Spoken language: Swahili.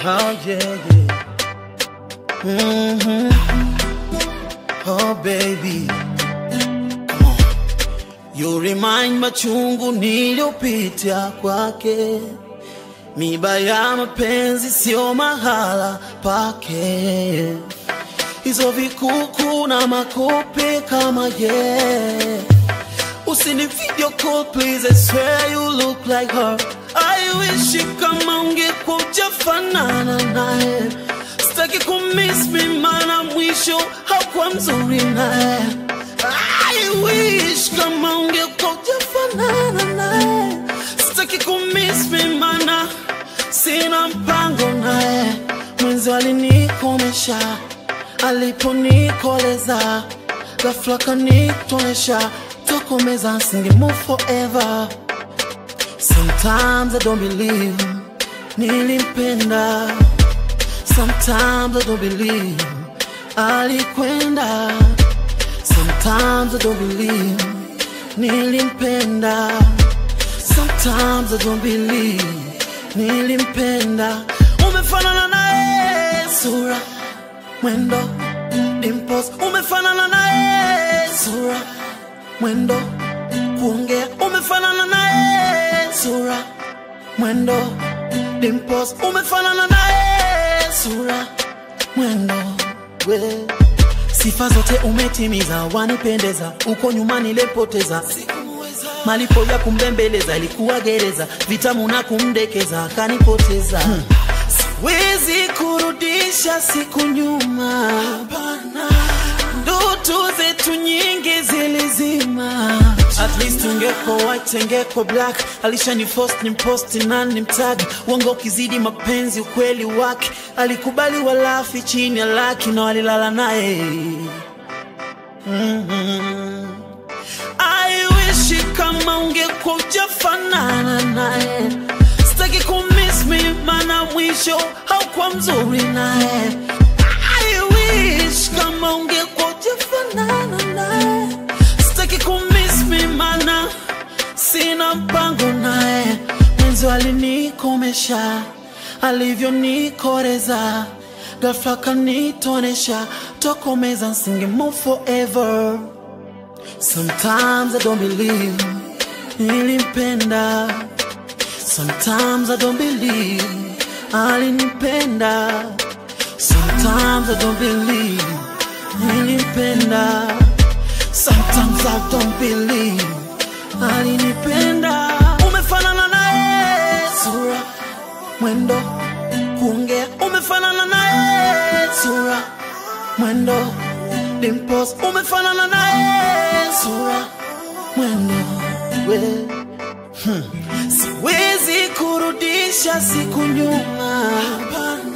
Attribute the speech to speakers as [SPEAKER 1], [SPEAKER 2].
[SPEAKER 1] Oh yeah, yeah. hmm Oh baby, come on. You remind machungu niliyopitia kwake, miba ya mapenzi sio mahala pake, hizo vikuku na makope kama yeah. Usini video call please, I swear you look like her. I wish kama ungekuja fanana naye, sitaki kumiss me mana mwisho haukuwa mzuri naye. I wish kama ungekuja fanana naye, sitaki kumiss me mana sina mpango naye. Mwenzi alinikomesha aliponikoleza, ghafla kanitonesha tokomeza, singe move forever. Sometimes I don't believe nilimpenda, sometimes I don't believe alikwenda, sometimes I don't believe nilimpenda, sometimes I don't believe nilimpenda. Umefanana naye sura, mwendo, dimples, umefanana naye sura, mwendo, kuongea, umefanana naye sura, mwendo, dimples, umefanana naye sura, mwendo, we sifa zote umetimiza, wanipendeza, uko nyuma nilipoteza malipo ya kumbembeleza ilikuwa gereza, vitamu na kumdekeza akanipoteza. Hmm. Siwezi kurudisha siku nyuma, ndoto zetu nyingi zilizima. At least ungeko white, ungeko black. Alishani post ni post na ni mtag. Uongo ukizidi mapenzi, ukweli wake alikubali, walafi chini ya laki na walilala naye mm-hmm. I wish kama ungekuja fanana naye, sitaki kumiss me mana mwisho haukuwa mzuri naye. I wish kama ungekuja fanana naye, sitaki kumiss me mana sina mpango naye. Mwenzi alinikomesha alivyonikoreza, ghafla kanitonesha, tokomeza, nsinge move forever. Sometimes I don't believe nilimpenda. Sometimes I don't believe alinipenda. Sometimes I don't believe nilimpenda. Sometimes I don't believe alinipenda. Umefanana naye sura, mwendo, kuongea. Umefanana naye sura, mwendo, dimples. Umefanana naye sura, mwendo, we hmm. Siwezi kurudisha siku nyuma,